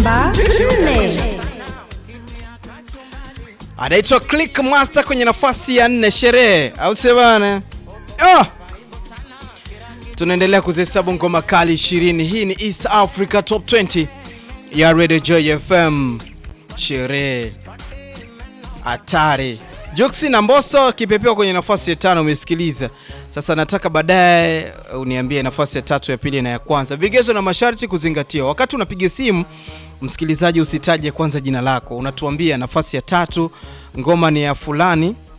namba 4. anaitwa Click Master kwenye nafasi ya nne, sherehe au sio bana? Ah! Tunaendelea kuzihesabu ngoma kali 20. Hii ni East Africa Top 20 ya Radio Joy FM. Sherehe hatari. Juksi na Mbosso kipepewa kwenye nafasi ya tano, umesikiliza. Sasa nataka baadaye uniambie nafasi ya tatu, ya pili na ya kwanza. Vigezo na masharti kuzingatiwa. Wakati unapiga simu, msikilizaji, usitaje kwanza jina lako, unatuambia nafasi ya tatu ngoma ni ya fulani